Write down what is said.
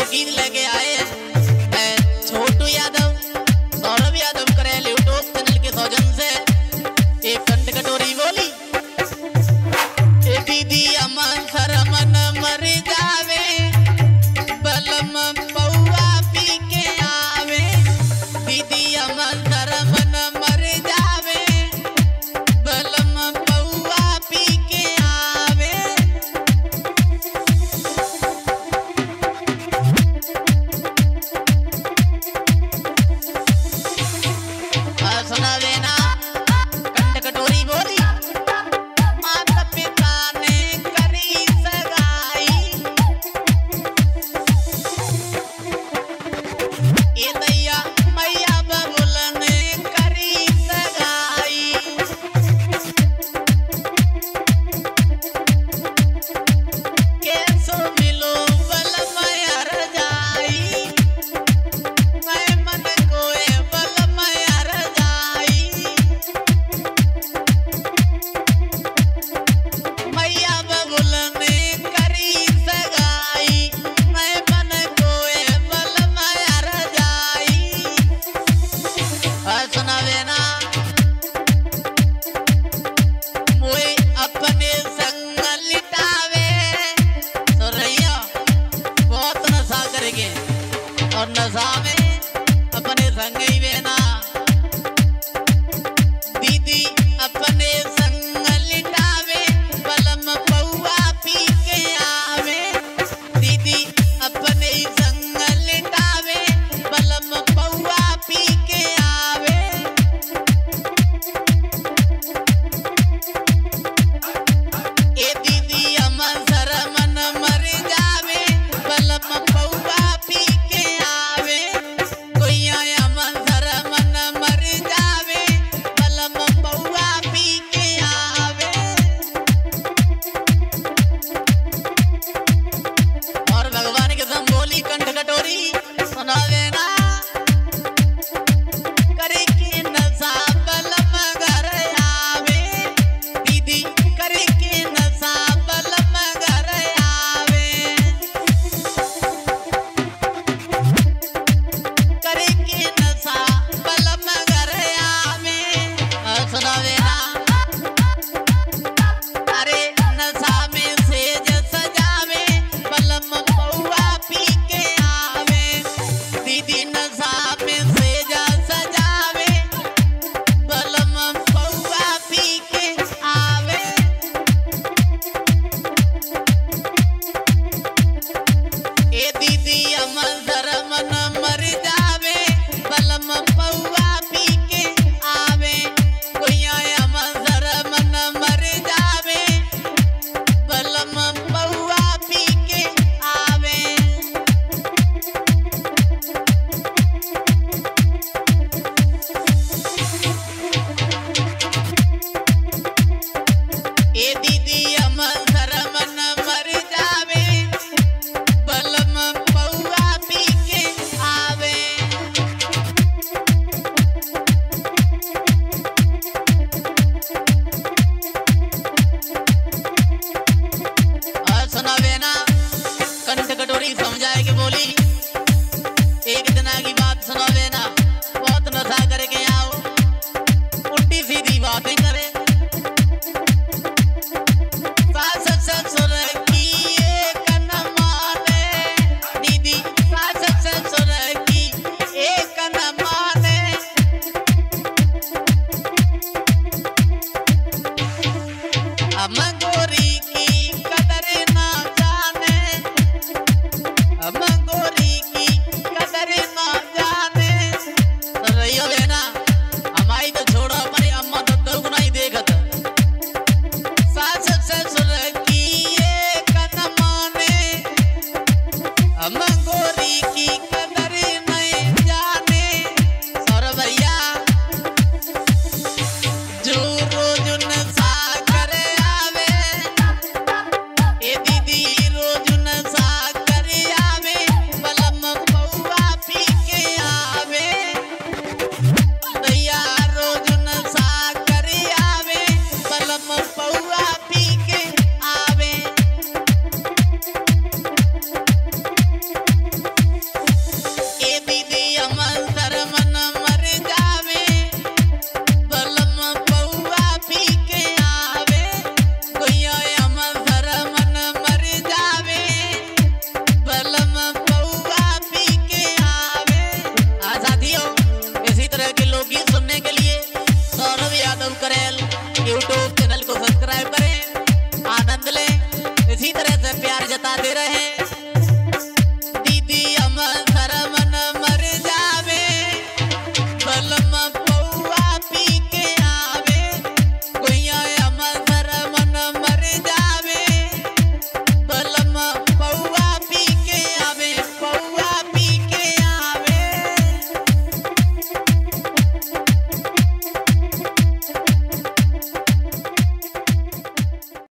गीत लेके आए हैं छोटू यादव सौरभ यादव करेल यूट्यूब चैनल के सौजन से एक कंठ कटोरी बोली ए दीदी अमन सरमन मर जावे बलम पौआ पी के आवे दीदी अमन सरमन मर जावे बलम पौआ पी के आवे और सुनावे ना कंठ कटोरी बोली माता पिता ने करी सगाई ए दैया मैया बबुल ने करी सगाई कैसो मिलो बल मयर जाई मैं मन कोए बल मयर जाई मैया बबुल ने करी सगाई मैं मन कोए बल मयर जाई और सुनावे ना मोए अपने संग लिटावे सुरैया बहुत नशा करेंगे और नशा में अपने संग ही बेना दीदी अपने संग लिटावे बलम पौआ पी के आवे दीदी अपने संग लिटावे बलम पौआ पी के आवे ए दीदी अमन सरमन मर जावे बलम पौआ पी के आवे कोई अमन सरमन मर जावे बलम पौआ पी के आवे और भगवान के सम बोली कंठ कटोरी सुनावे ना करे के नशा बलम घर आवे दीदी करे के नशा बलम घर आवे करे के नशा बलम घर आवे और सुनावे ना अरे नशा में सेज सजावे बलम पौआ पी के आवे दीदी नशा में सेज सजावे बलम पौआ पी के आवे ए दीदी अमन धर्मन मर जावे बलम पौआ पी के आवे कोई अमन धर्मन मर जावे बलम पौआ पी के आवे ए दीदी अमन धर्मन मर जावे बलम पौआ पी के आवे और सुनावे ना कंठ कटोरी समझाए के बोली एक दिना की बात सुनावे ना बहुत नशा करके आओ उल्टी सीधी बातें करे सास ससुर की एक न माने दीदी सास ससुर की एक न माने हम गोरी की कदर ना जाने हम गोरी की कदर ना जाने रहियो लेना हमारी तो छोड़ो हमारी अम्मा तो दो नहीं देखत सास ससुर की एक न माने हम गोरी की